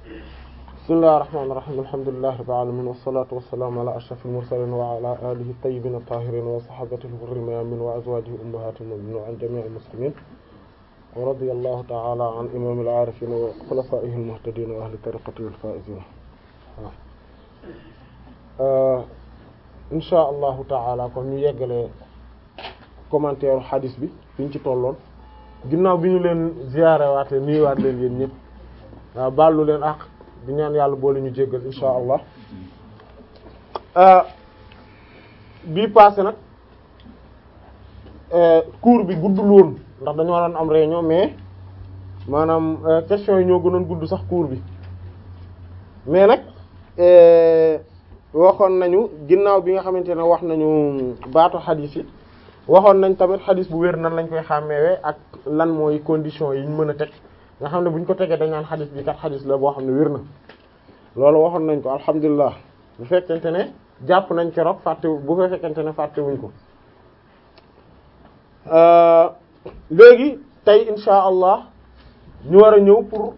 bismillahir rahmanir rahim alhamdulillahi rabbil alamin wassalatu wassalamu ala ashrafil mursalin wa ala alihi tayyibin at-tahirin wa sahbatihi al-ghurril mayamin wa azwajihi ummahatil mu'minin wa an jami'il muslimin wa radiyallahu ta'ala an imamil arifin wa khulafa'ihi al-muhtadin wa ahli tariqatihi al-faizin insha allahu ta'ala kon ñu yeggale commentaire hadith bi fi ñu ci tolloon ginnaaw bi ñu leen ziyaare waate nuyuwaat leen yéen ñëpp waaw baalu leen ak di ñaan yàlla boole ñu jéggal insha allah bii passé nag cours bi guddul woon ndax dañu waroon am réunion mais maanaam question yi ñoo gënoon gudd sax cours bi mais nag waxoon nañu ginnaaw bi nga xamante ne wax nañu baatu xadiis yi waxoon nañ tamit xadis bu wér nan lañ koy xàmmeewee ak lan mooy condition yi ñu mën a teg nga xam ne bu ñu ko tegee dañ naan xadis bi kat xadis la boo xam ne wér na loolu waxoon nañ ko alhamdulilah bu fekkente ne jàpp nañ keroog fàtte bu fekkente ne fàtte wuñ ko léegi tey insha allah ñu war a ñëw pour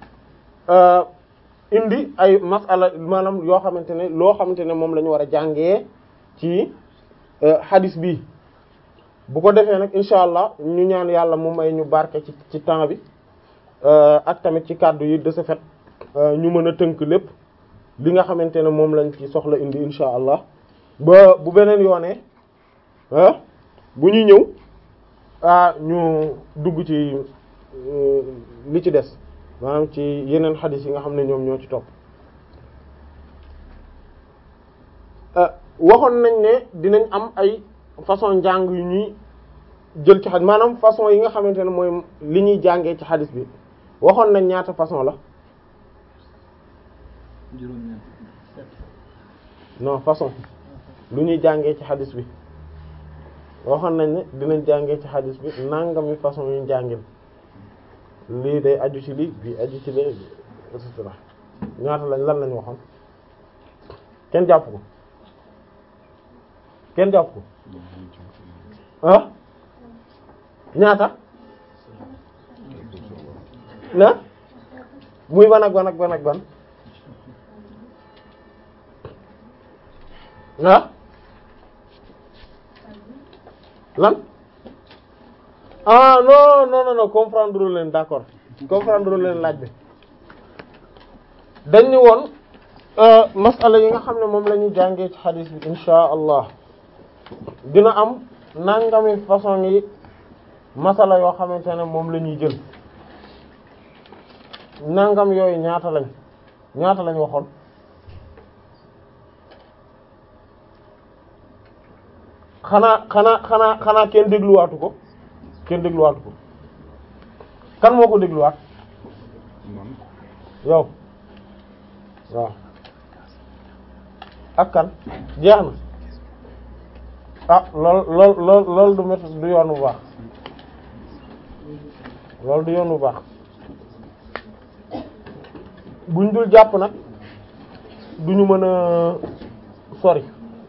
indi ay masala maanaam yoo xamante ne loo xamante ne moom la ñu war a jàngee ci xadis bi bu ko defee nag incha allah ñu ñaan yàlla mu may ñu barke ci ci temps bi ak tamit ci kàddu yi de ce fait ñu mën a tënk lépp li nga xamante ne moom lañ ci soxla indi incha allah ba bu beneen yoonee bu ñu ñëw ah ñu dugg ci li ci des maanaam ci yeneen xadis yi nga xam ne ñoom ñoo ci topp waxoon nañ ne dinañ am ay façon njàng yu ñuy jël ci xadis maanaam façon yi nga xamante ne mooy li ñuy jàngee ci xadis bi waxoon nañ ñaata façon la non façon lu ñuy jàngee ci xadis bi waxoon nañ ne dinañ jàngee ci xadis bi nangami façon yu jàngin lii day aju ci lii bii aju ci lii et cetera ñaata lañ lan lañ waxoon kenn jàpp ko kenn jàpp ko ah ñaata na muy ban ak ban ak ban ak ban ah lan ah non non non non comprendre leen d'accord comprendre leen laaj bi dañ ni woon masala yi nga xam ne moom la ñu jàngee ci xadiis bi insha allah dina am nangami façon yi masala yoo xamante ne moom la ñuy jël nangam yooyu ñaata lañ ñaata lañ waxoon xanaa xanaa xanaa xanaa kenn dégluwaatu ko kenn dégluwaatu ko kan moo ko dégluwaat yow waaw ak kan jeex na ah lool lool lool loolu du métti du yoon bu baax loolu du yoon bu baax buñ dul jàpp nag duñu mën a sori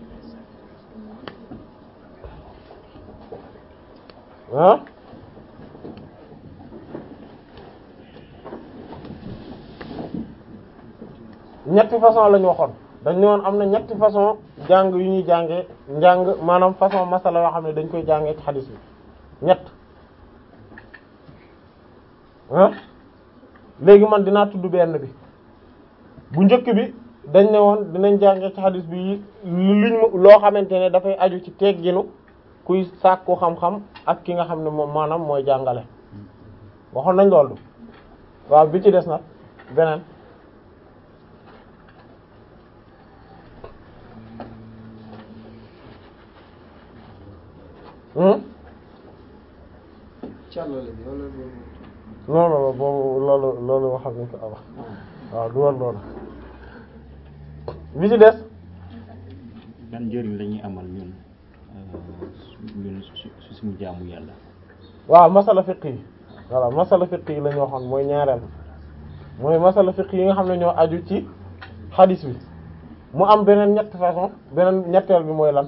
ah ñetti façon lañu waxoon dañ ne woon am na ñetti façon jàng yu ñuy jànge njàng maanaam façon masala yoo xam ne dañ koy jàngee ci xadis bi ñett ah léegi man dinaa tudd benn bi bu njëkk bi dañ ne woon dinañ jàngee ci xadis bi liñ loo xamante ne dafay aju ci tegginu kuy sàkku xam-xam ak ki nga xam ne moom maanaam mooy jàngale waxoon nañ loolu waaw bi ci des nag beneen càllale bi wala non non boobu loolu loolu waxal nañ ko awa waaw du war loolu bi ci des ban njëriñ la ñuy amal ñun ñun su su suñu jaamu yàlla waaw masala fiqh yi voilà masala fiqh yi la ñu waxoon mooy ñaareel mooy masala fiqh yi nga xam ne ñoo aju ci xadis bi mu am beneen ñett façon beneen ñetteel bi mooy lan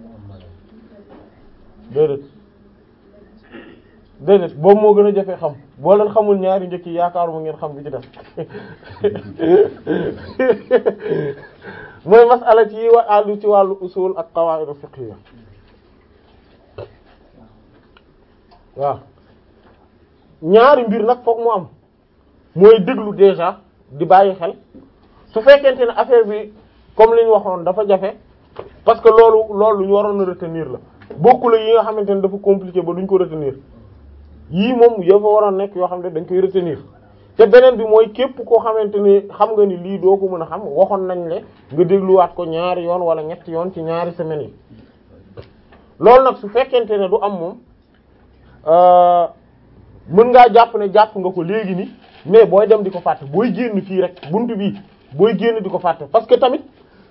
déedéet déedéet boobu moo gën a jafe xam boo leen xamul ñaari njëkk yi yaakaaruma ngeen xam bi ci def mooy masala ci wa àllu ci wàllu usul ak qawaid fiqhiyya waaw ñaari mbir nag foog mu am mooy déglu déjà di bàyyi xel su fekkente ne affaire bi comme li ñu waxoon dafa jafe parce que loolu loolu lu ñu waroon a retenir la bokkul yi nga xamante ne dafa compliqué ba duñ ko retenir yii moom yoo fa waroon nekk yoo xam ne dañ koy retenir te beneen bi mooy képp koo xamante ni xam nga ni lii doo ko mën a xam waxoon nañ le nga dégluwaat ko ñaari yoon wala ñetti yoon ci ñaari semaines yi loolu nag su fekkente ne du am moom mën ngaa jàpp ne jàpp nga ko léegi ni mais booy dem di ko fàtte booy génn fii rek buntu bii booy génn di ko fàtte parce que tamit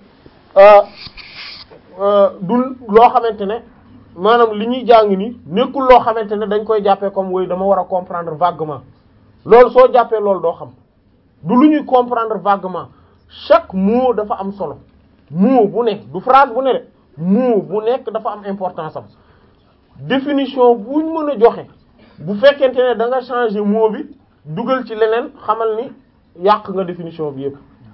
du loo xamante ne maanaam li ñuy jàng ni nekkul loo xamante ne dañ koy jàppee comme woy dama war a comprendre vaguement loolu soo jàppee loolu doo xam du lu ñuy comprendre vaguement chaque mot dafa am solo mot bu nekk du phrase bu ne de mot bu nekk dafa am importance am définition buñ mën a joxe bu fekkente ne da nga changer mot bi dugal ci leneen xamal ni yàq nga définition bi yépp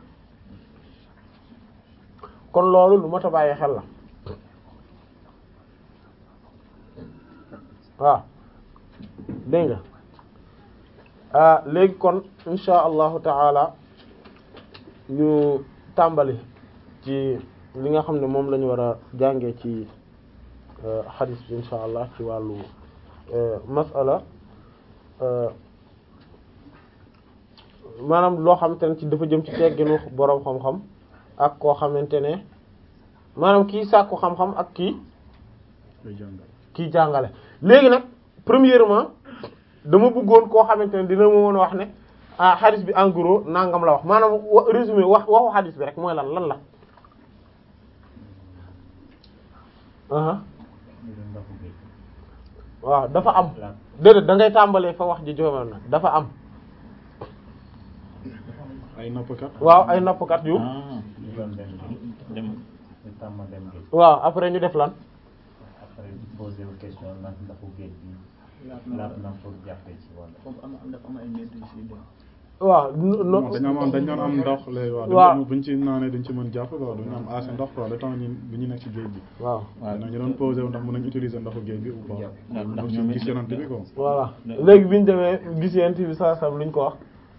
kon loolu lu mat a bàyyi xel la waaw dégg nga ah léegi kon insha allahu taala ñu tàmbali ci li nga xam ne moom la ñu war a jàngee ci xadis bi insha allah ci wàllu masala maanaam loo xamante ne ci dafa jëm ci tegginu boroom xam-xam ak koo xamante ne maanaam kii sàkku xam-xam ak kii kii jàngale léegi nag premièrement dama bëggoon koo xamante ne dina ma mën a wax ne ah xadis bi en gros nangam la wax maanaam wa résumé wax waxu xadis bi rek mooy lan lan la aha waaw dafa am déedéet da ngay tàmbalee fa wax ji joomal na dafa am ay nappkat waaw ay nappkat yu ah dem waaw après ñu def lan après poser une question ndax ndaxu géej bi laat na pour jàppee ci wàll. foofu am am dafa am ay mbir yu siy dem. waaw non no dañu am dañu doon am ndox léegi waaw waaw. dañu buñ ci naanee dañ ci mën jàpp quoi duñu am assez ndox quoi le temps ñu bu ñu nekk ci géej bi waaw waaw ñu doon posé wu ndax mën nañ utiliser ndoxu géej bi ou pas ndax ndax ñu ñoom gis yonent bi quoi voilà léegi bi ñu demee gis yent bi saa sam lu ñu ko wax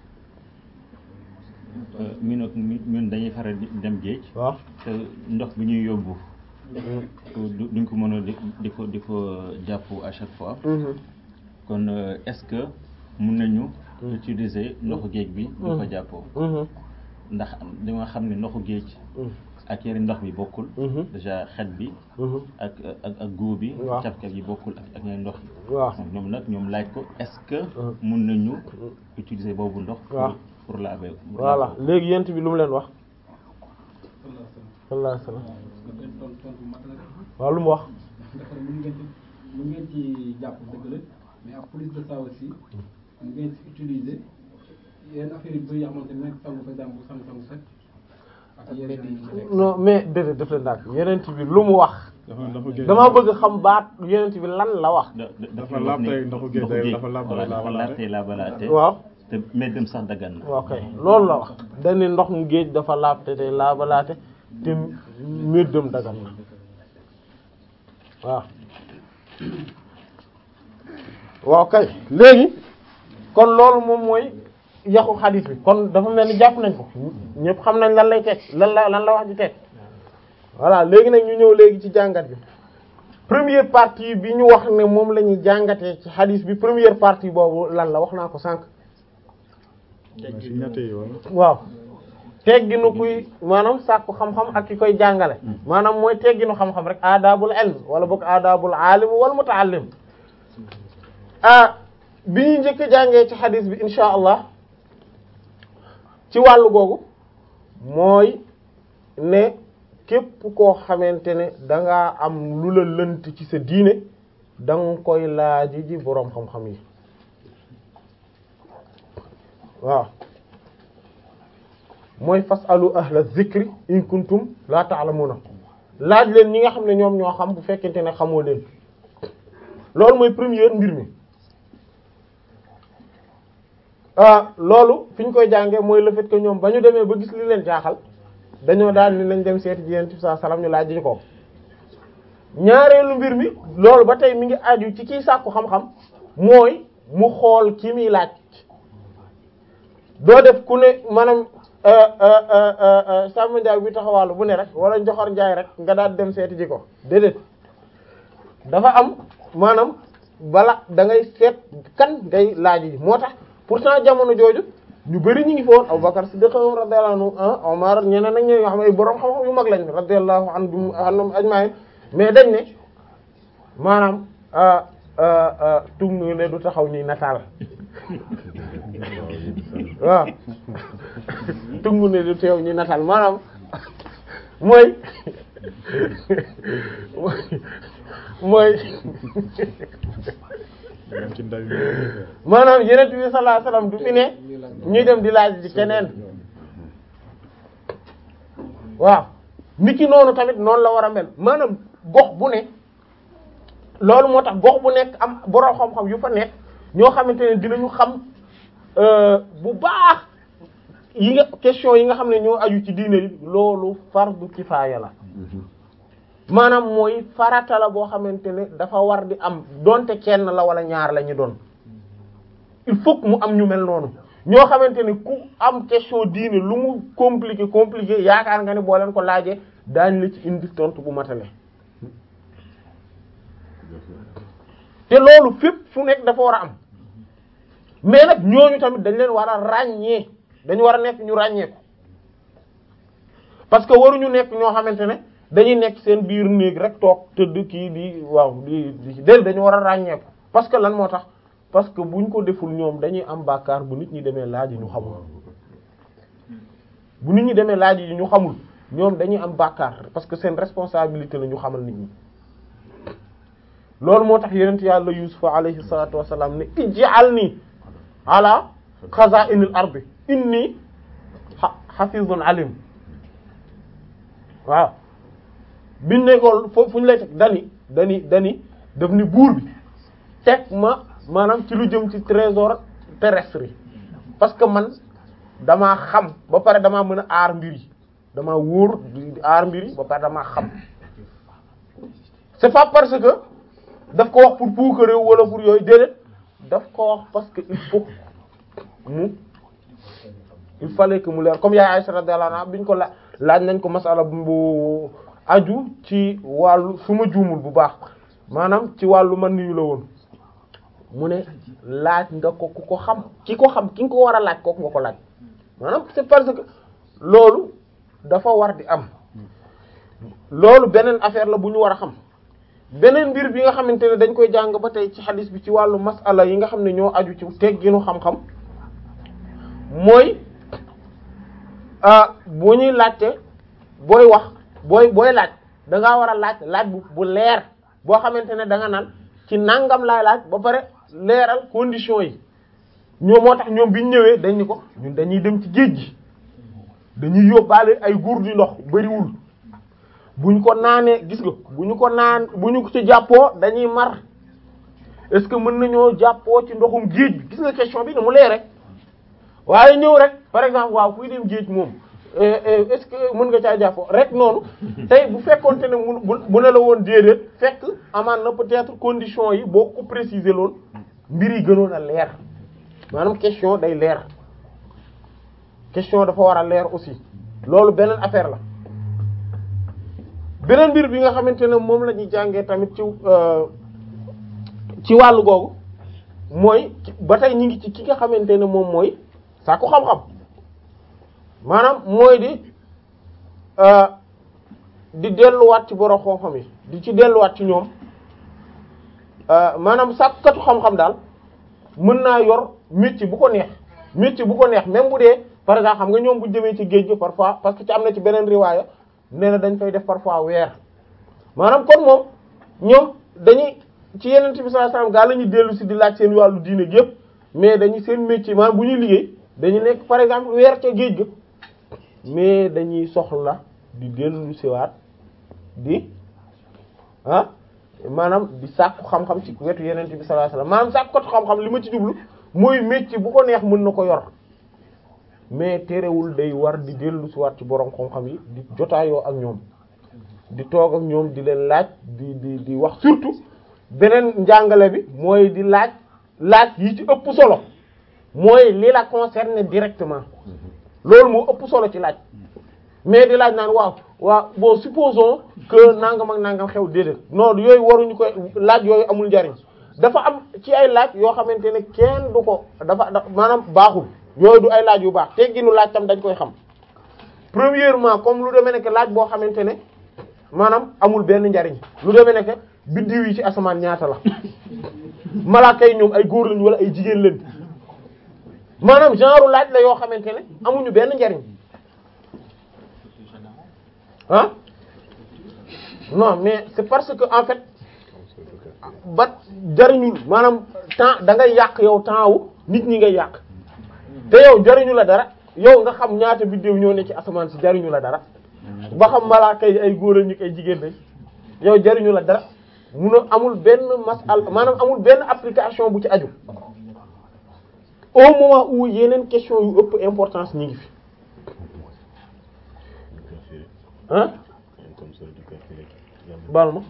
ñun ak ñun dañuy faral di dem géej waaw te ndox bi ñuy yóbbu du duñ ko mën a di di ko di ko jàpp à chaque fois Mhm. kon euh, est-ce que mun nañu utiliser ndoxu géej bi di ko jàppoo Mhm. ndax danga xam ne ndoxu géej Mhm. ak yeneen ndox bi bokkul Mhm. déjà xet bi Mhm. ak ak ak góob bi Waaw. cafka bi bokkul ak ak yeneen ndox yi waaw ñoom nag ñoom laaj ko est-ce que Mhm. mun nañu utiliser boobu ndox pour Waaw. pour laver pour voilà laver. léegi yent bi lu mu leen wax sallallahu alayhi wasallam waaw lu mu wax dafa mën ngeen ci mën ngeen ci jàpp dëgg la mais en plus de ça aussi mën ngeen ci utiliser yenn affaire yu bëri yoo xamante ne nag sangu par exemple sangu sangu set ak yeneen yi ci nekk. non mais déedéet def leen daal yenent bi lu mu wax dafa ndoxu géej dama bëgg xam baat yenent bi lan la wax da da Dafa wax laab ne tey ndoxu géej day- dafa laab voilà, tey dafa laabalaate. laab tey laabalaate waaw te meddam sax daggan na waaw kay loolu la wax dañ ne ndox mu géej dafa laab te day laabalaate te méddam dagan na waaw waaw kay léegi kon loolu moom mooy yaxu xadiis bi kon dafa mel ni jàpp nañ ko ñëpp xam nañ lan lay teg lan la lan la wax di teg voilà léegi nag ñu ñëw léegi ci jàngat bi première partie bi ñu wax ne moom la ñuy jàngatee ci xadiis bi première partie boobu lan la wax naa ko sànq si ñett yi wala waaw tegginu kuy maanaam sàkku xam-xam ak ki koy jàngale maanaam mooy tegginu xam-xam rek aadaabul ilm wala boog aadaabul aalim wal mutaallim ah bi ñuy njëkk a jàngee ci xadis bi insha allah ci wàllu googu mooy ne képp koo xamante ne dangaa am lu la lënt ci sa diine danga koy laaji ji boroom xam-xam yi waaw mooy fasalu ahla zikri in kuntum la ta'lamuna laaj leen ñi nga xam ne ñoom ñoo xam bu fekkente ne xamoo leen loolu mooy première mbir mi ah loolu fi ñu koy jàngee mooy le fait que ñoom ba ñu demee ba gis li leen jaaxal dañoo daal ni nañ dem seeti ji yonent bi sallallahu alayhi wasallam ñu laaj ñu ko ñaareelu mbir mi loolu ba tey mi ngi aju ci kiy sàkku xam-xam mooy mu xool ki muy laaj doo def ku ne maanaam Samba Ndiaye bi taxawaalu bu ne rek wala Njoxor Njaay rek nga daal dem seeti ji ko déedéet dafa am maanaam bala da ngay seet kan ngay laaj ji moo tax pourtant jamono jooju ñu bari ñu ngi fi woon Abubakar Siddiq radiyallahu anhu Omar ñeneen ak ñeneen yoo xam ne borom xam-xam yu mag lañ radiyallahu anhum ajma'in mais dañ ne maanaam tungu ne du taxaw ñuy nataal waaw tungu ne du teew ñuy nataal maanaam mooy mooy ci ndaw yi maanaam yeneen bi sallallahu alayhi wasallam du fi ne ñuy dem di laaj di keneen waaw niki noonu tamit noonu la war a mel maanaam gox bu ne loolu moo tax gox bu nekk am borom xam-xam yu fa nekk ñoo xamante ne dinañu xam bu baax yi nga question yi nga xam ne ñoo aju ci diine yi loolu fardu kifaaya la maanaam mooy farata la boo xamante ne dafa war di am donte kenn la wala ñaar la ñu doon il faut que mu am ñu mel noonu ñoo xamante ne ku am question diine lu mu compliqué compliqué yaakaar nga ne boo leen ko laajee daañ la ci indi tontu bu matale te loolu fépp fu nekk dafa war a am mais nag ñooñu tamit dañ leen war a ràññee dañu war a nekk ñu ràññeeku parce que waruñu nekk ñoo xamante ne dañuy nekk seen biir néeg rek toog tëdd kii di waaw di di del dañu war a ràññeeku parce que lan moo tax parce que buñ ko deful ñoom dañuy am bàkkaar bu nit ñi demee laaj yi ñu xamul bu nit ñi demee laaj yi ñu xamul ñoom dañuy am bàkkaar parce que seen responsabilité la ñu xamal nit ñi loolu moo tax yonent yàlla Yuusuf alayhi salaatu wassalaam ne ij'alni ala xazaa'inil ardi inni hafizun alim waaw biñ ne ko foofu fu ñu lay teg dani dani dani daf ni buur bi teg ma maanaam ci lu jëm ci trésor terrestre yi parce que man damaa xam ba pare damaa mën a aar mbir yi damaa wóor di aar mbir yi ba pare damaa xam c'est pas parce que daf ko wax pour puukareew wala pour yooyu déedéet daf ko wax parce que il faut mu il fallait que mu leer comme yaay Aisha radiyallahu anha biñ ko la laaj nañ ko masala bu aju ci wàllu su ma juumul bu baax maanaam ci wàllu man niyu la woon mu ne laaj nga ko ku ko xam ki ko xam ki nga ko war a laaj kooku nga ko laaj maanaam c'est parce que loolu dafa war di am loolu beneen affaire la bu ñu war a xam beneen mbir bi nga xamante ne dañ koy jàng ba tey ci xadis bi ci wàllu masala yi nga xam ne ñoo aju ci tegginu xam-xam mooy bu ñuy laajte booy wax booy booy laaj da ngaa war a laaj laaj bu bu leer boo xamante ne da nga naan ci nangam laay laaj ba pare leeral conditions yi ñoo moo tax ñoom bi ñu ñëwee dañ ni ko ñun dañuy dem ci géej gi dañuy yóbbaale ay guur di ndox bariwul bu ñu ko naanee gis nga bu ñu ko naan bu ñu ko ci jàppoo dañuy mar est-ce que mën nañoo jàppoo ci ndoxum géej bi gis nga question bi ne mu leer rek waaye ñëw rek par exemple waaw kuy dem géej moom est-ce que mën nga caa jàppoo rek noonu tey bu fekkonte ne mu bu ne la woon déedéet fekk amaan na peut-être conditions yi boo ko préciser loon mbir yi gënoon a leer maanaam question day leer question dafa war a leer aussi loolu beneen affaire la beneen mbir bi nga xamante ne moom la ñuy jàngee tamit ci ci wàllu googu mooy ba tey ñu ngi ci ki nga xamante ne moom mooy sàkku xam-xam maanaam mooy di di delluwaat ci borom xam-xam yi di ci delluwaat ci ñoom maanaam sàkkatu xam-xam daal mën naa yor métier bu ko neex métier bu ko neex même bu dee par exemple xam nga ñoom bu demee ci géej gi parfois parce que ci am na ci beneen riwaaya nee na dañ fay def parfois weer maanaam kon moom ñoom dañuy ci yeneen bi sallallahu alayhi wasallam gaa la ñuy dellu si di laaj seen wàllu diine gi yëpp mais dañuy seen métier maanaam bu ñuy liggéey dañu nekk par exemple weer ca géej ga mais dañuy soxla di dellu siwaat di ah maanaam di sàkku xam-xam ci wetu yeneen bi sallallahu alayhi wasallam maanaam sàkku xam-xam li ma ci jublu mooy métier bu ko neex mën na ko yor mais terewul day war di dellu si waat ci borom xam-xam yi di jotaayoo ak ñoom di toog ak ñoom di leen laaj di di di wax surtout beneen njàngale bi mooy di laaj laaj yi ci ëpp solo mooy li la concerné directement loolu moo ëpp solo ci laaj mais di laaj naan waaw waaw bon supposons que nangam ak nangam xew déedéet non yooyu waruñu koy laaj yooyu amul njariñ dafa am ci ay laaj yoo xamante ne kenn du ko dafa da maanaam baaxul yooyu du ay laaj yu baax tegginu laaj tam dañ koy xam premièrement comme lu demee nekk laaj boo xamante ne maanaam amul benn njariñ lu demee nekk biddiw yi ci asamaan ñaata la malaaka yi ñoom ay góor lañ wala ay jigéen lañ maanaam genre laaj la yoo xamante ne amuñu benn njariñ ah non mais c'est parce que en fait ba jariñul maanaam temps da ngay yàq yow temps wu nit ñi ngay yàq te yow jariñu la dara yow nga xam ñaata biddew ñoo ne ci asamaan si jariñu la dara ba xam malaaka yi ay góor ñu ay jigéen lañ yow jariñu la dara mun a amul benn masal maanaam amul benn application bu ci aju au moment où yeneen question yu ëpp importance ñi ngi fi ah baal ma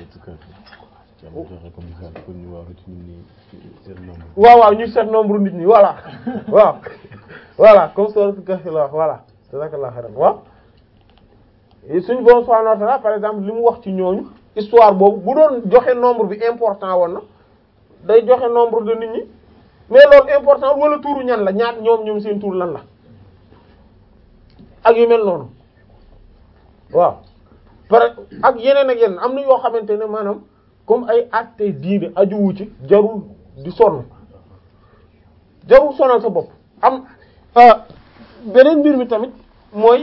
waaw waaw ñu seet nombre nit ñi voilà waaw voilà comme sourate Kahf la wax voilà jazakallahu khairan waaw suñu borom subhanahu wa ta'ala par exemple li mu wax ci ñooñu histoire boobu bu doon joxe nombre bi important woon na day joxe nombre de nit ñi mais loolu important wala tuuru ñan la ñaat ñoom ñoom seen tuur lan la ak yu mel noonu waaw par ak yeneen ak yeneen am na yoo xamante ne maanaam comme ay actes diine ajuwu ci jarul di sonn jarul sonal sa bopp am beneen mbir mi tamit mooy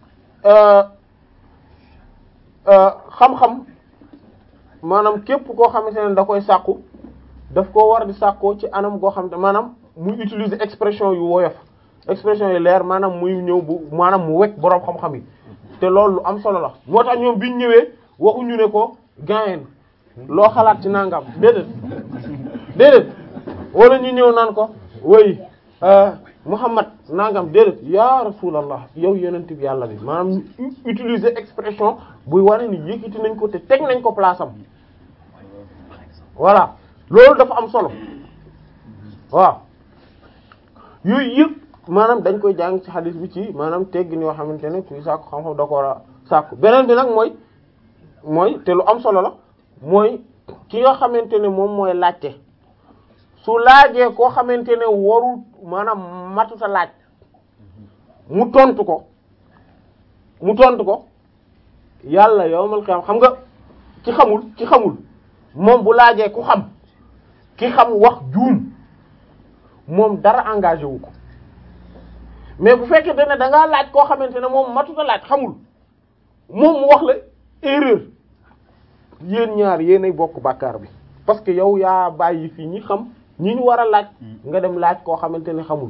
xam-xam maanaam képp koo xamante ne da koy sàkku daf koo war di sàkkoo ci anam goo xamante maanaam muy utiliser expression yu woyof expression yu leer maanaam muy ñëw bu maanaam mu wekk boroom xam-xam yi te loolu lu am solo la moo tax ñoom biñ ñëwee waxuñu ne ko gayen loo xalaat ci nangam déedéet déedéet wala ñu ñëw naan ko woy Muhammad nangam déedéet ya rasulallah yow yonent bi yàlla bi maanaam utiliser expression buy wane ni yëkkati nañ ko te teg nañ ko place am voilà loolu dafa am solo waaw yooyu yëpp maanaam dañ koy jàng ci hadith bi ci maanaam teggin yoo xamante ne kuy sàkku xam-xam da ko war a sàkku beneen bi nag mooy mooy te lu am solo la mooy ki nga xamante ne moom mooy laajte su laajee koo xamante ne warul maanaam matuta laaj mu tontu ko mu tontu ko yàlla yowmal qiyam xam nga ki xamul ki xamul moom bu laajee ku xam ki xam wax juum moom dara engagé wu ko mais bu fekkee ne da ngaa laaj koo xamante ne moom matuta laaj xamul moom mu wax la erreur yéen ñaar yéenay bokk bàkkaar bi parce que yow yaa bàyyi fii ñi xam ñi ñu war a laaj nga dem laaj koo xamante ne xamul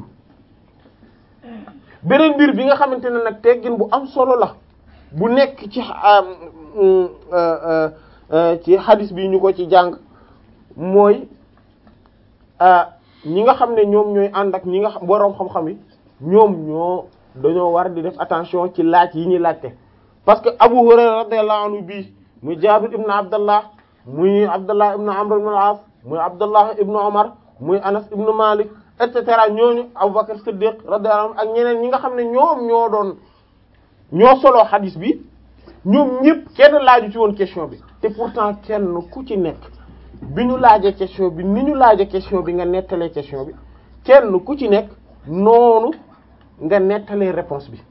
beneen mbir bi nga xamante ne nag teggin bu am solo la bu nekk ci ci hadis bi ñu ko ci jàng mooy ñi nga xam ne ñoom ñooy ànd ak ñi nga xam boroom xam-xam yi ñoom ñoo dañoo war di def attention ci laaj yi ñuy laajte parce que Abu Hurayra radiyallahu anhu bii muy Jaabir ibn Abdallah muy Abdallah ibn Amr ibn al-As muy Abdallah ibn Umar muy Anas ibn Malik et cetera ñooñu Abubakar Siddiq radiyallahu anhu ak ñeneen ñi nga xam ne ñoom ñoo doon ñoo soloo xadis bi ñoom ñëpp kenn laaju ci woon question bi te pourtant kenn ku ci nekk bi ñu laajee question bi ni ñu laajee question bi nga nettalee question bi kenn ku ci nekk noonu nga nettalee réponse bi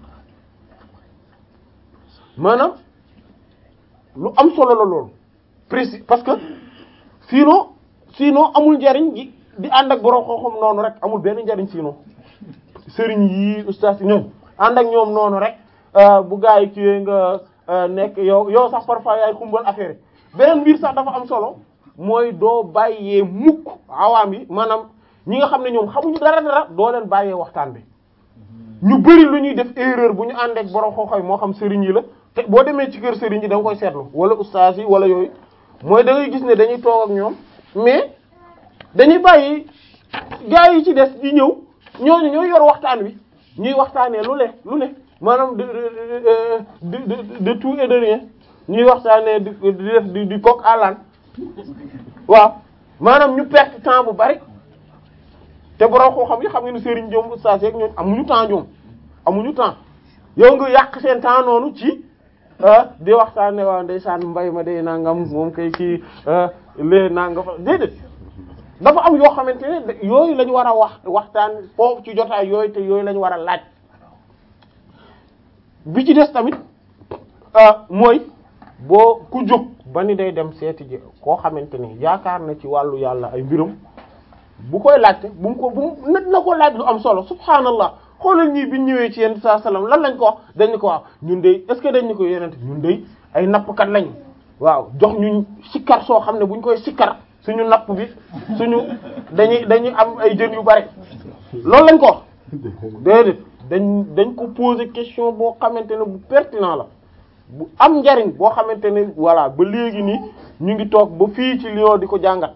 maanaam lu am solo la loolu précis parce que sinon sinon amul njariñ gi di ànd ak borom xam-xam noonu rek amul benn njariñ sinon sëriñ yi ustaas yi ñoom ànd ak ñoom noonu rek bu gaa yi kiiwee nga nekk yow yow sax parfois yaay xumbal affaire yi beneen mbir sax dafa am solo mooy doo bàyyee mukk awaam yi maanaam ñi nga xam ne ñoom xamuñu dara dara doo leen bàyyee waxtaan bi ñu bari lu ñuy def erreur bu ñu ànd ak borom xam-xam moo xam sëriñ yi la te boo demee ci kër sëriñ yi da nga koy seetlu wala ustaas yi wala yooyu mooy da ngay gis ne dañuy toog ak ñoom mais dañuy bàyyi gaa yi ci des di ñëw ñooñu ñooy yor waxtaan wi ñuy waxtaanee lu ne lu ne maanaam de de de de tout et de rien ñuy waxtaanee di di def di di coq à l'âne waaw maanaam ñu perte temps bu bari te borom koo xam yi xam nga ni Serigne Diom Oustaz yeeg ñoom amuñu temps ñoom amuñu temps yow nga yàq seen temps noonu ci di waxtaanee waa ndeysaan mbay ma day nangam moom kay kii lee nangam déedéet. dafa am yoo xamante ne yooyu lañu war a wax waxtaan foofu ci jotaay yooyu te yooyu lañu war a laaj bi ci des tamit mooy boo ku jóg ba ni day dem seeti ji koo xamante ne yaakaar na ci wàllu yàlla ay mbirum bu koy laajte bu mu ko bu mu na na ko laaj lu am solo subhaanallah xoolal ñii bi ñëwee ci yenn saa salaam lan lañ ko wax dañ ko wax ñun de est-ce que dañ ñu ko yenente ñun de ay nappkat lañ waaw jox ñu sikkar soo xam ne bu ñu koy sikkar suñu napp bi suñu dañuy dañuy am ay jën yu bari loolu lañ ko wax déedéet dañ dañ ko poser question boo xamante ne bu pertinent la bu am njariñ boo xamante ne voilà ba léegi nii ñu ngi toog ba fii ci Lyon di ko jàngat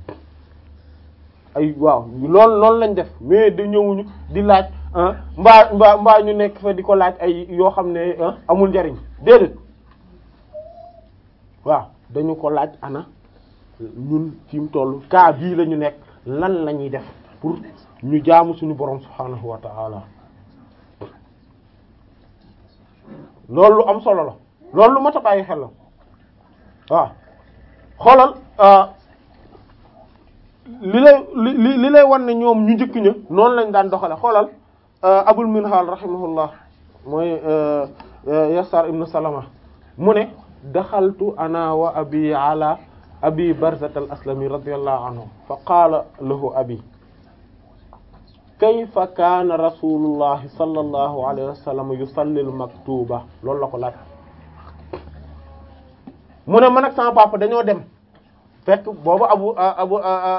ay waaw loolu loolu lañ def mais da ñëwuñu di laaj mbaa mbaa mbaa ñu nekk fa di ko laaj ay yoo xam ne amul njariñ déedéet waaw dañu ko laaj ana ñun fi mu toll cas bii la ñu nekk lan la ñuy def pour ñu jaamu suñu borom subhaanahu wa ta'ala loolu lu am solo la loolu lu mat a bàyyi xel la waaw xoolal li lay li li lay wan ne ñoom ñu njëkk ña noonu lañ daan doxale xoolal abul minhal rahimahullah mooy yasar ibn salama mu ne daxaltu ana wa abi ala abi barzat al aslami radiyallahu anhu fa qaala lahu abi kayfa kaana rasulullahi sallallahu alayhi wa sallam yusalli al maktuba loolu la ko laaj mu ne man ak sama papa dañoo dem fekk boobu abu abu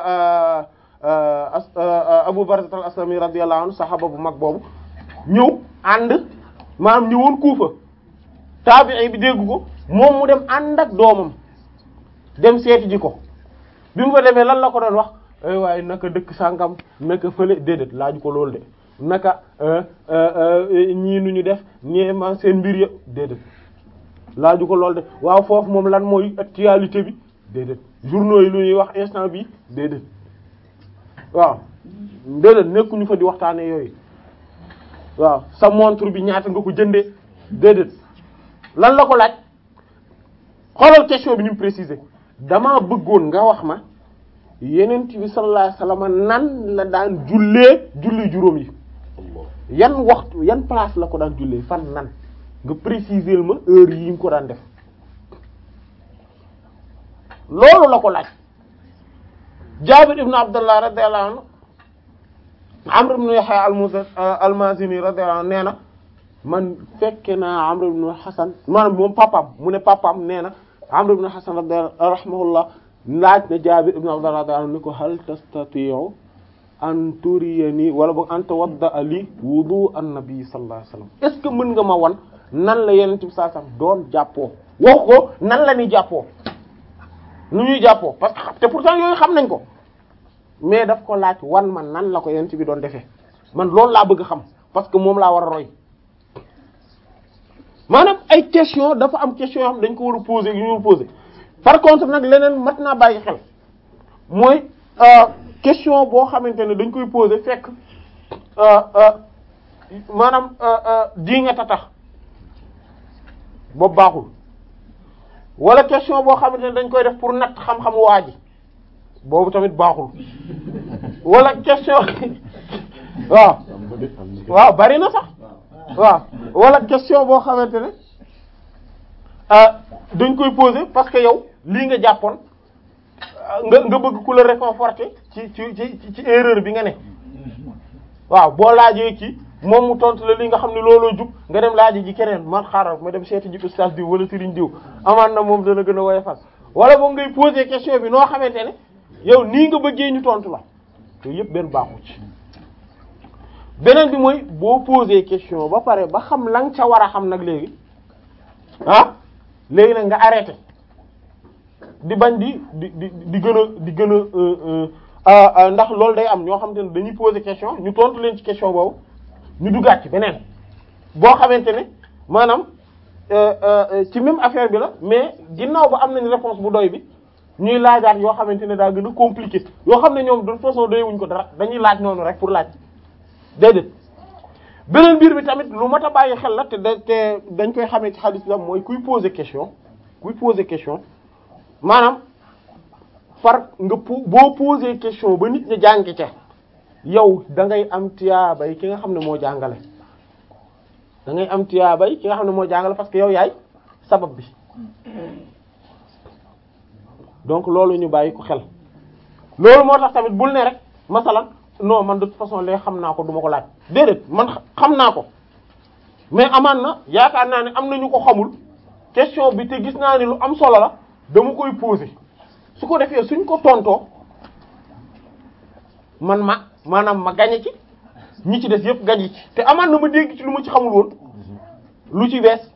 abu barzat al aslami radiyallahu anhu saxaaba bu mag boobu ñëw ànd maanaam ñëwoon kuufa taabi'i bi dégg ko moom mu dem ànd ak doomam dem seeti ji ko bi mu fa demee lan la ko doon wax ay waaye naka dëkk sàngam naka fële déedéet laaju ko loolu de naka ñii nu ñu def ñee ma seen mbir ya déedéet laaju ko loolu de waaw foofu moom lan mooy actualité bi déedéet journaux yi lu ñuy wax instant bi déedéet waaw déedéet nekkuñu fa di waxtaane yooyu waaw sa montre bi ñaata nga ko jëndee déedéet lan la ko laaj xoolal question bi ni mu préciser damaa bëggoon nga wax ma yenent bi sallallahu alayhi wasallam nan la daan jullee julli juróom yi yan waxtu yan place la ko daan jullee fan nan nga préciser ma heure yi nga ko daan def loolu la ko laaj Jaabir ibn Abdullah radiyallahu anhu Amr ibn Yahya al-Mazini radiyallahu anhu nee na man fekke naa Amr ibn Hasan maanaam moom papaam mu ne papaam nee na Amr ibn Hasan rahimahullah laaj na Jaabir ibn Abdullah radiyallahu anhu ni ko hal tastati'u an turiyani wala boog an tawadda li wudu an-nabi sallallahu alayhi wasallam est ce que mën nga ma wan nan la Yonent bi sallallahu alayhi wasallam doon jàppoo wax ko nan la ñuy jàppoo nu ñuy jàppoo parce que te pourtant yooyu xam nañ ko mais daf ko laaj wan man nan la ko Yonent bi doon defee man loolu laa bëgg xam parce que moom laa war a roy maanaam ay question dafa am question yoo xam dañ ko war a poser yu ñu war a poser par contre nag leneen mat naa bàyyi xel mooy question boo xamante ne dañ koy poser fekk maanaam di nga tax boobu baaxul wala question boo xamante ne dañ koy def pour natt xam-xam waa ji boobu tamit baaxul wala question waaw waaw bari na sax waaw wala question boo xamante ne dañ koy poser parce que yow lii nga jàppoon nga nga bëgg ku la réconforter ci ci ci ci erreur bi nga ne waaw boo laajee kii moom mu tontu la li nga xam ne looloo jub nga dem laaji ji keneen man xaaral ma dem seeti ji ustaas diw wala sëriñ diw amaan na moom dana gën a woyofal wala boog ngay poser question bi noo xamante ne yow nii nga bëggee ñu tontu la te yëpp benn baaxu ci beneen bi mooy boo poser question ba pare ba xam la nga ca war a xam nag léegi ah léegi nag nga arrêté di bañ di di di di gën a di gën a ndax loolu day am ñoo xamante ne dañuy poser question ñu tontu leen ci question boobu ñu duggaat ci beneen boo xamante ne maanaam ci même affaire bi la mais ginnaaw ba am nañ réponse bu doy bi ñuy laajaat yoo xamante ne daa gën a compliqué yoo xam ne ñoom de toute façon doyewuñ ko dara dañuy laaj noonu rek pour laaj déedéet beneen mbir bi tamit lu mat a bàyyi xel la te da te dañ koy xamee ci hadith bi mooy kuy poser question kuy poser question maanaam far nga po boo poser question ba nit ñi jàngi ca yow da ngay am tiyaabay ki nga xam ne moo jàngale da ngay am tiyaabay ki nga xam ne moo jàngale parce que yow yaay sabab bi donc loolu ñu bàyyi ko xel loolu moo tax tamit bul ne rek masalan non man de toute façon lee xam naa ko duma ko laaj déedéet man xam naa ko mais amaan na yaakaar naa ne am na ñu ko xamul question bi te gis naa ne lu am solo la dama koy poser su ko defee suñ ko tontoo man ma maanaam ma gañe ci ñi ci des yëpp gañe ci te amaan na ma dégg ci lu ma ci xamul woon lu ci bees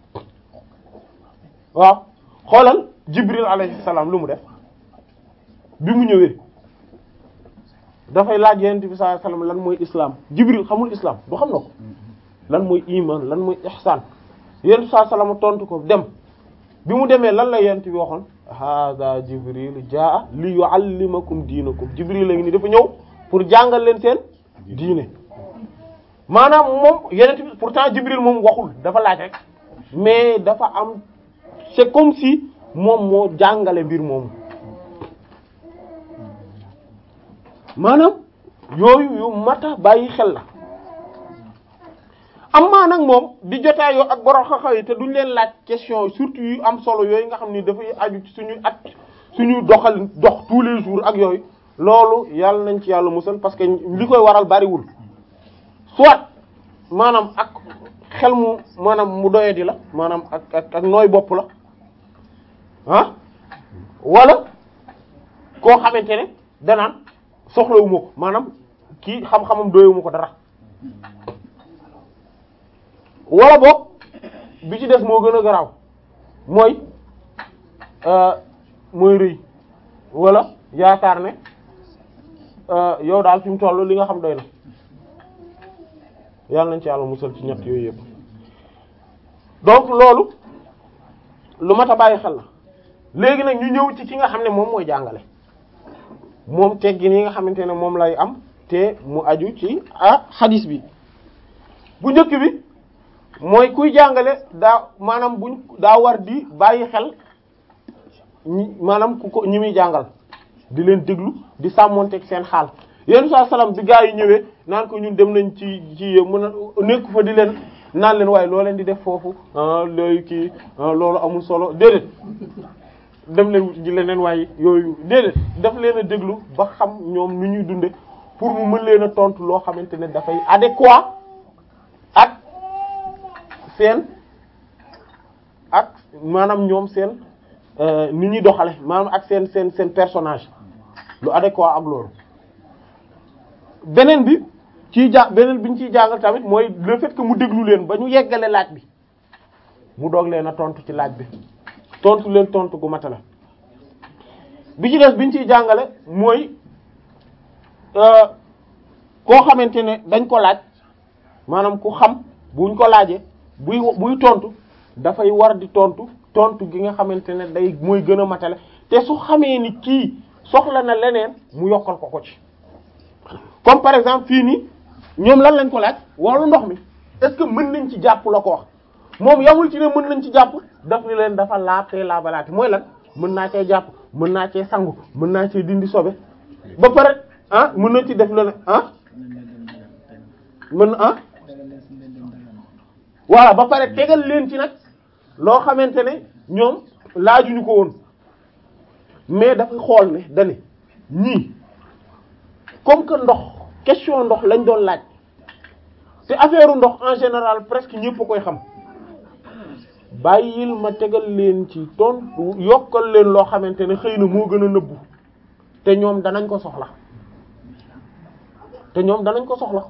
waaw xoolal Jibril alayhi salaam lu mu def bi mu ñëwee dafay laaj yonent bi sallallahu alayhi wasallam lan mooy islam Jibril xamul islam du xam na ko lan mooy iman lan mooy ihsan yonent bi sallallahu alayhi wasallam tontu ko dem bi mu demee lan la yonent bi waxoon hada Jibril jaa li yuallimakum diinakum Jibril la ngi ni dafa ñëw pour jàngal leen seen diine maanaam moom yonent bi pourtant Jibril moom waxul dafa laaj rek mais dafa am c'est comme si moom moo jàngale mbir moomu maanaam yooyu yu mata bàyyi xel la amaa nag moom di jotaayoo ak borom xam-xam yi te duñ leen laaj question surtout yu am solo yooyu nga xam ni dafay aju ci suñu at suñu doxal dox tous les jours ak yooyu loolu yàlla nañ ci yàlla musal parce que li koy waral bariwul soit maanaam ak xel mu maanaam mu doyadi la maanaam ak ak ak nooy bopp la ah wala koo xamante ne danaan soxlawuma ko maanaam kii xam-xamam doyewuma ko dara wala boog bi ci des moo gën a garaaw mooy mooy rëy wala yaakaar ne yow daal fi mu toll li nga xam doy na yàlla nañ ci yàlla musal ci ñett yooyu yëpp donc loolu lu mat a bàyyi xel la léegi nag ñu ñëw ci ki nga xam ne moom mooy jàngale moom teggin yi nga xamante ne moom lay am te mu aju ci ah xadis bi bu njëkk bi mooy kuy jàngale daa maanaam buñ daa war di bàyyi xel ñi maanaam ku ko ñi muy jàngal di leen déglu di sàmmonteeg seen xaal yéen saa salaam bi gaa yi ñëwee naan ko ñun dem nañ ci ci mën a nekk fa di leen naan leen waaye loo leen di def foofu ah looy kii loolu amul solo déedéet dem leen ji leneen waaye yooyu déedéet daf leen a déglu ba xam ñoom nu ñuy dunde pour mu mën leen a tontu loo xamante ne dafay adéquat ak seen ak maanaam ñoom seen ni ñuy doxale maanaam ak seen seen seen personnage lu adéquat ak loolu beneen bi ciy ja beneen bi ñu ciy jàngal tamit mooy le fait que mu déglu leen ba ñu yeggale laaj bi mu doog leen a tontu ci laaj bi tontu leen tontu gu matala bi ci des bi ñu ciy jàngale mooy koo xamante ne dañ ko laaj maanaam ku xam buñ ko laajee buy buy tontu dafay war di tontu tontu gi nga xamante ne day mooy gën a matale te su xamee ni kii soxla na leneen mu yokkal ko ko ci comme par exemple fii nii ñoom lan lañ ko laaj wàllu ndox mi est-ce que mën nañ ci jàpp la ko wax moom yamul ci ne mën nañ ci jàpp daf ni leen dafa laab tey laabalaati mooy lan mën naa cee jàpp mën naa cee sangu mën naa cee dindi sobe ba pare ah mën na ci def leneen ah mën ah voilà ba pare tegal leen ci nag loo xamante ne ñoom laajuñu ko woon mais dafa xool ne dane ñii comme que ndox question ndox lañ doon laaj te affaire ndox en général presque ñëpp a koy xam bàyyil ma tegal leen ci tontu yokkal leen loo xamante ne xëy na moo gën a nëbbu te ñoom danañ ko soxla te ñoom danañ ko soxla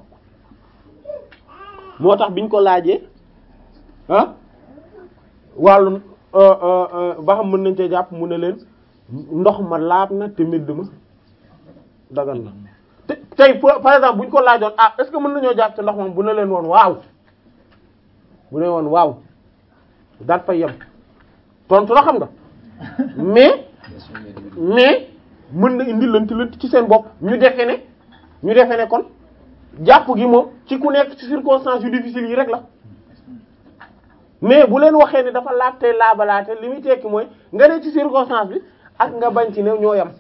moo tax biñ ko laajee ah wàllu ba xam mën nañ cee jàpp mu ne leen ndox ma laab na te medd ma dagan na te tey pour- par exemple bu ñu ko laajoon ah est-ce que mën nañoo jàpp ci ndox moom bu ne leen woon waaw bu ne woon waaw daat fay yem tontu la xam nga mais mais mën na indi lënt lënt ci seen bopp ñu defe ne ñu defe ne kon jàpp gi moom ci ku nekk ci circonstances yu difficiles yi rek la mais bu leen waxee ne dafa laajte laabalaate li muy tekki mooy nga ne ci circonstance bi ak nga bañ ci ne ñoo yam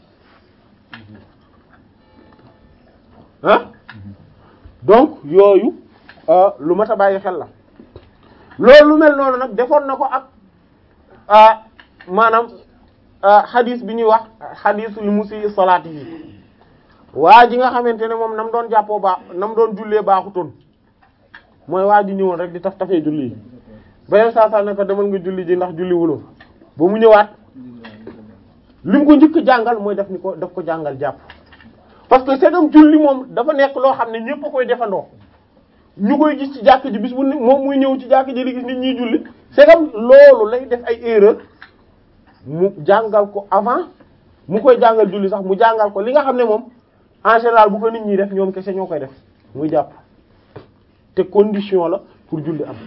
ah donc yooyu euh, lu mat a bàyyi xel la loolu lu mel noonu nag defoon na ko ak ah maanaam ah xadis bi ñuy wax xadisul musi salaati yi waa ji nga xamante ne moom nam doon jàppoo baax nam doon jullee baaxutoon mooy waa ji ñëwoon rek di taf tafee julli yi beneen saa saa ne ko demal nga julli ji ndax julli wuloo ba mu ñëwaat li mu ko njëkk jàngal mooy def ni ko daf ko jàngal jàpp parce que segam julli moom dafa nekk loo xam ne ñépp a koy defandoo ñu koy gis ci jàkk ji bis bu ne moom muy ñëw ci jàkk ji di gis nit ñiy julli segam loolu lay def ay erreur mu jàngal ko avant mu koy jàngal julli sax mu jàngal ko li nga xam ne moom en général bu ko nit ñi def ñoom kese ñoo koy def muy jàpp te condition la pour julli am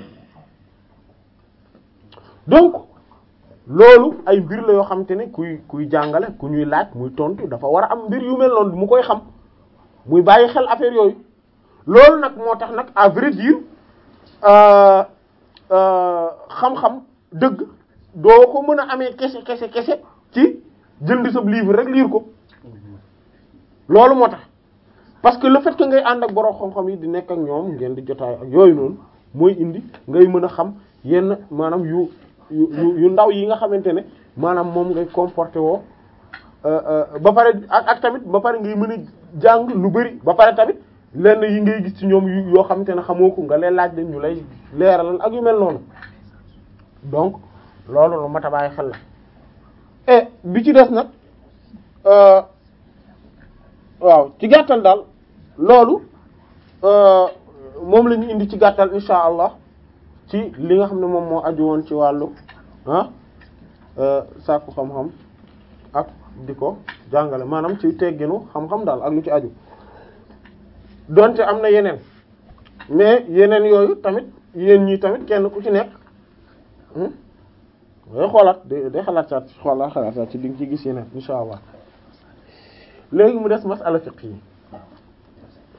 donc loolu ay mbir la yoo xamante ne kuy kuy jàngale ku ñuy laaj muy tontu dafa war a am mbir yu mel noonu mu koy xam muy bàyyi xel affaire yooyu loolu nag moo tax nag à vrai dire euh, euh, xam-xam dëgg doo ko mën a amee kese kese kese ci jënd sa livre rek lire ko loolu moo tax parce que le fait que ngay ànd ak borom xam-xam yi di nekk ak ñoom ngeen di jotaay ak yooyu noonu mooy indi ngay mën a xam yenn maanaam yu yu yu yu ndaw yi nga xamante ne maanaam moom ngay comporté woo euh, euh, ba pare ak ak tamit ba pare ngay mën a jàng lu bari ba pare tamit lenn yi ngay gis ci ñoom yu yoo xamante ne xamoo ko nga leen laaj leen ñu lay leeralal ak yu mel noonu donc loolu lu mat a bàyyi xel la et bi ci des nag euh, waaw ci gàttal daal loolu euh, moom la ñu indi ci gàttal insha allah ci li nga xam ne moom moo aju woon ci wàllu ah euh, sàkku xam-xam ak di ko jàngale maanaam ci tegginu xam-xam daal ak lu ci aju donte am na yeneen mais yeneen yooyu tamit yéen ñii tamit kenn ku ci nekk day xoolaat day day xalaat saat xoolaat xalaat saat ci di nga ci gis yeneen insha allah léegi mu des masala fiqh yi